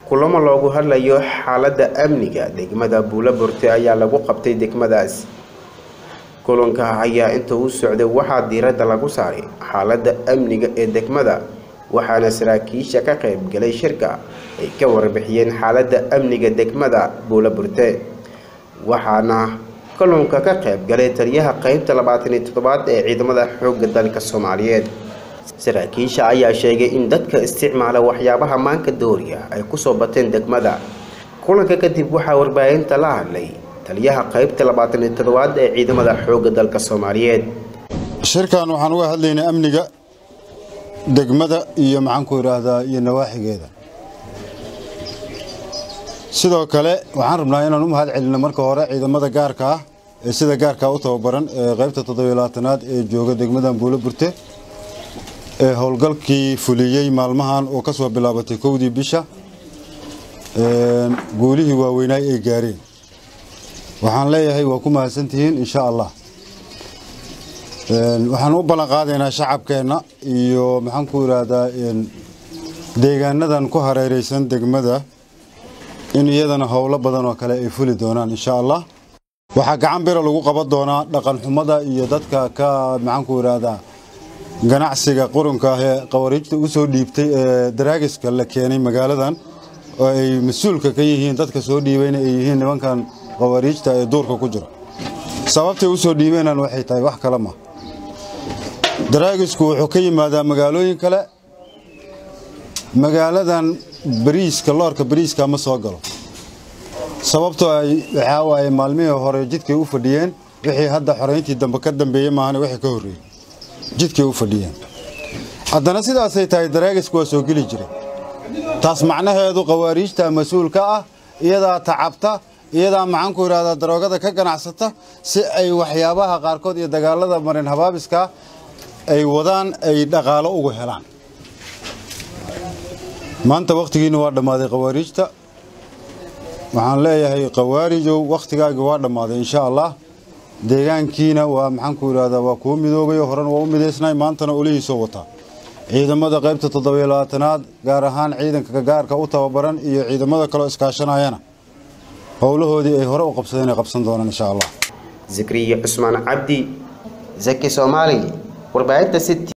kulamo loogu hadlayo xaaladda amniga degmada buulaburte ayaa lagu qabtay degmadaas kulanka ayaa inta uu socday waxaa diiradda lagu saaray xaaladda amniga ee degmada waxaana saraakiisha ka qayb galay shirka ay ka warbixiyeen xaaladda amniga degmada buulaburte waxaana kulanka ka qayb galay taliyaha qeybta labaatan iyo toddobaad ee ciidamada xoogga dalka soomaaliyeed saraakiisha ayaa sheegay in dadka isticmaala waxyaabaha maanka dooriya ay kusoo bateen degmada kulanka kadib waxaa warbaahinta la hadlay taliyaha qeybta labaatan iyo toddobaad ee ciidamada xoogga dalka soomaaliyeed shirkan waxaan uga hadlaynaa amniga degmada iyo maxaanku idhaahdaa iyo nawaaxigeeda sidoo kale waxaan rabnaa inaan u mahad celinno marka hore ciidamada gaarka ah ee sida gaarkaa u tababaran ee qaybta toddobiyo-labaatanaad ee jooga degmadan buulo burte ee howlgalkii fuliyey maalmahan oo ka soo bilaabatay kowdii bisha guulihii waaweynaay ay gaareen waxaan leeyahay waa ku mahadsantihiin insha allah waxaan u ballan qaadaynaa shacabkeenna iyo maxaanku idhaahdaa deegaanadan ku hareereysan degmada in iyadana howlo badan oo kale ay fuli doonaan insha allah waxaa gacan bira lagu qaban doonaa dhaqan xumada iyo dadka ka maxaanku idhaahdaa ganacsiga qurunka ah ee qawariijta u soo dhiibtay ee daraagiska la keenay magaaladan oo ay mas-uulka ka yihiin dadka soo dhiibayna ay yihiin nimankan qawariijta ee duurka ku jira sababtay u soo dhiibeenan waxay tahay wax kale ma daraagisku wuxuu ka yimaadaa magaalooyin kale magaaladan bariiska loorka bariiska ma soo galo sababtoo ay waxaa waaye maalmihii hore jidkay u fadhiyeen wixii hadda xorayntii dambe ka dambeeyey maahane wixii ka horreeyey jidkay u fadhiyeen haddana sidaasay tahay daraagisku waa soo geli jiray taas macnaheedu qawaariijta mas-uulka ah iyadaa tacabta iyadaa maxaanku idhahdaa daroogada ka ganacsata si ay waxyaabaha qaarkood iyo dagaalada marin habaabiska ay wadaan ay dhaqaalo ugu helaan maanta wakhtigiina waa dhammaaday qawaariijta waxaan leeyahay qawaarijow wakhtigaagi waa dhammaaday insha allah deegaankiina waa maxaanku idhahdaa waa kuu midoobay horena waa u midaysnay maantana olihiisoo wataa ciidamada qaybta toddobiyo labaatanaad gaar ahaan ciidanka gaarka u tababaran iyo ciidamada kaleo iskaashanayana howlahoodii ay hore u qabsadeen ay qabsan doonaan insha allah zakriya cusmaan cabdi zaki soomaali warbaahinta city